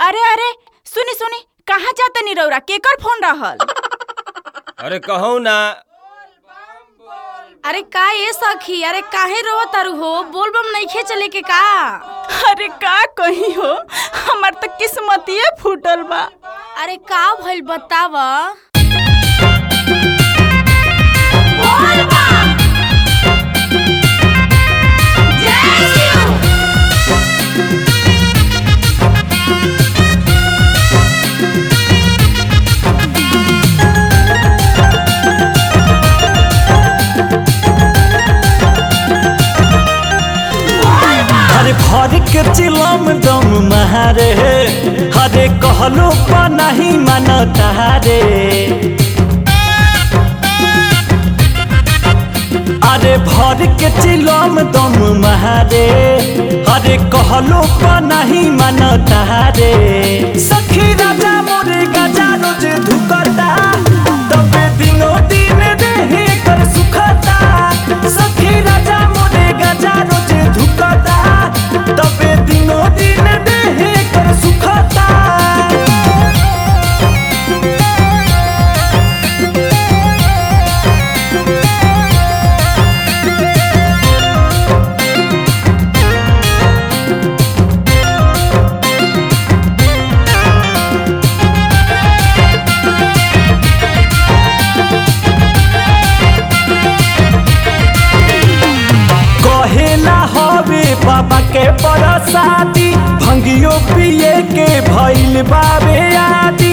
अरे अरे सुनी सुनी कहाँ जाते नी रौरा केकर फोन रहल अरे कहू ना अरे का ये सखी अरे काहे रो तारू हो बोलबम नइखे चले के का अरे का कही हो हमार तो किस्मतिए फूटल बा अरे का भइल बताव हरे भर के चिलम दम महारे हरे कहलो पा नहीं मानता रे अरे भर के चिलम दम महारे हरे कहलो पा नहीं मानता रे सखी राजा मोरे गजा रोज धुकता तबे दिनो दिन देहे कर सुखता सखी राजा मोरे गजा रोज धुकता तबे दिनो दिन देहे कर सुखता कहेला हवे बाबा के बरसाती भंगियो पिए के भइल बाबे आदि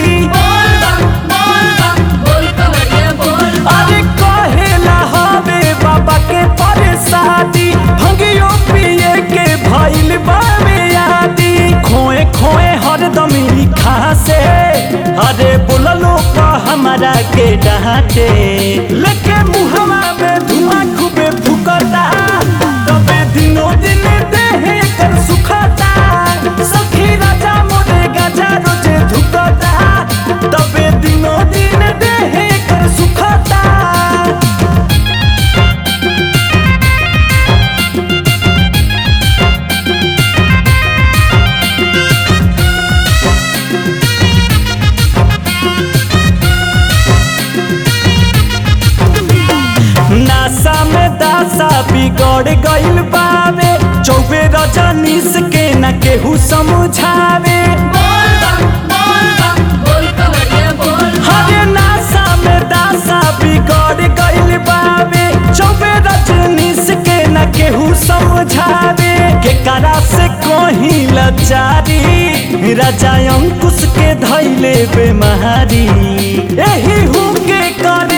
अरे कहेला हवे बाबा के बरसाती भंगियो पिए के भइल बाबे आदि खोए खोए हरदम ई खासे अरे बोललो का हमारा के डांटे लेके मुहवा में धुआं खूबे फुकता तबे दिनो दिन देहे कर सुखता सखी राजा मोरे गजा रोजे धुकता तबे दिनो दिन देहे कर सुखता नासा में दासा बिगड़ गइल बावे चौबे रजनीश के न केहू समझावे हरे नासा में दासा बिगड़ गइल बावे चौबे रजनीश के न केहू समझावे के करा से कहीं लचारी राजा अंकुश के धैले बेमारी एही हूँ के करे